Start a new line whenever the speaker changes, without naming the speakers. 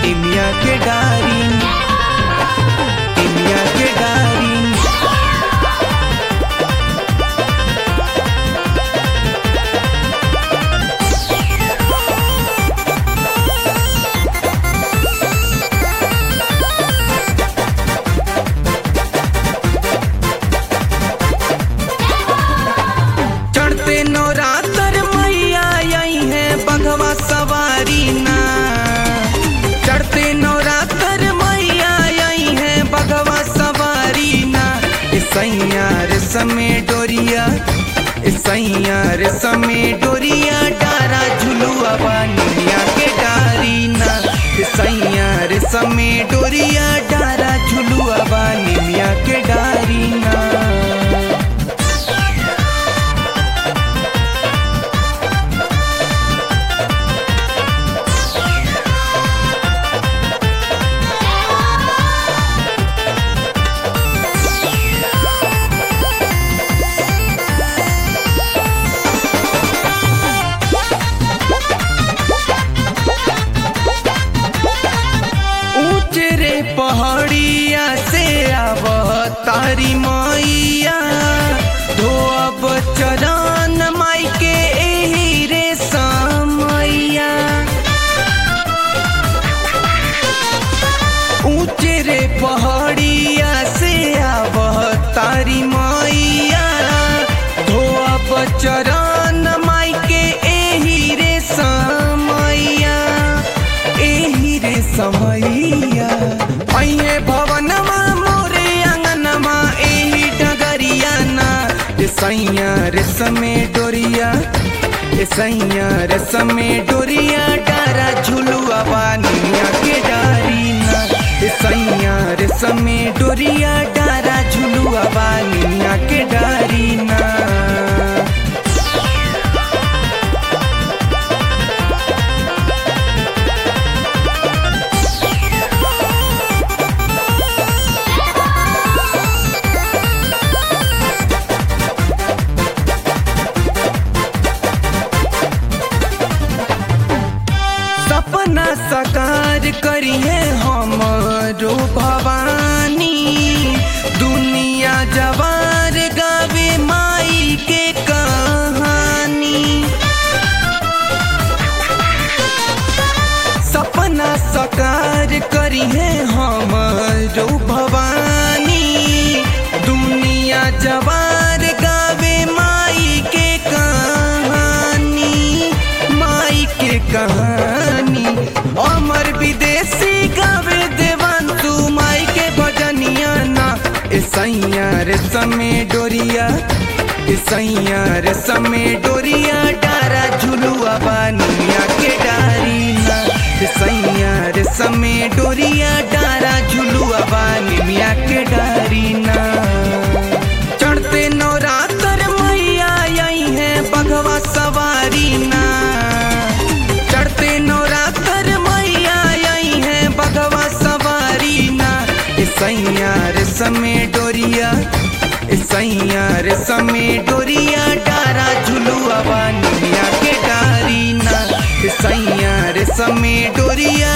निमिया के डारी निमिया के डारी चढ़ते नवरात्र मैया आई है बघवा सवारी ना चढ़ते नवरात्र मैया आई है बघवा सवारी ना सैया रे समय डोरिया सैया रे समय डोरिया डारा झुलुआ बानिया के डारी ना सैया रे समय डोरिया डारा झुलुआ बानिया के डारी ना ऊंच रे पहाड़िया से आव तारी मैया धोअब चरण माई के एही रे समैया ऊंच रे पहाड़िया से आव तारी मैया धोअब चरण माई के एही रे समैया एही रे समैया अइहे भवनमा मोरे अंगनमा एही डगरिया ना ए सैया रे समे डोरिया ए सैया रे समे डोरिया डारा झुलुआ बानिया के डारी ना ए सैया रे समे डोरिया डारा झुलुआ बानिया के डारी ना सपना साकार करिए हमरो भवानी दुनिया जवार गावे माई के कहानी सपना साकार करिए हमरो भवानी दुनिया जवार गावे माई के कहानी माई के कहानी अमर विदेशी गावे देवांतु माई के भजनिया ना ए सैया रे समे डोरिया ए सैया रे समे डोरिया डारा झुलुआ बानिया के डारी ना ए सैया रे समे डोरिया डारा झुलुआ बानिया के डारी ना चढ़ते नवरात्र मैया आई है बघवा सवारी ना चढ़ते नवरात्र मैया आई है बघवा सवारी ना ए सैया रे समय डोरिया ए सैया रे समय डोरिया डारा झुलुआ बानिया के डारी ना ए सैया रे समय डोरिया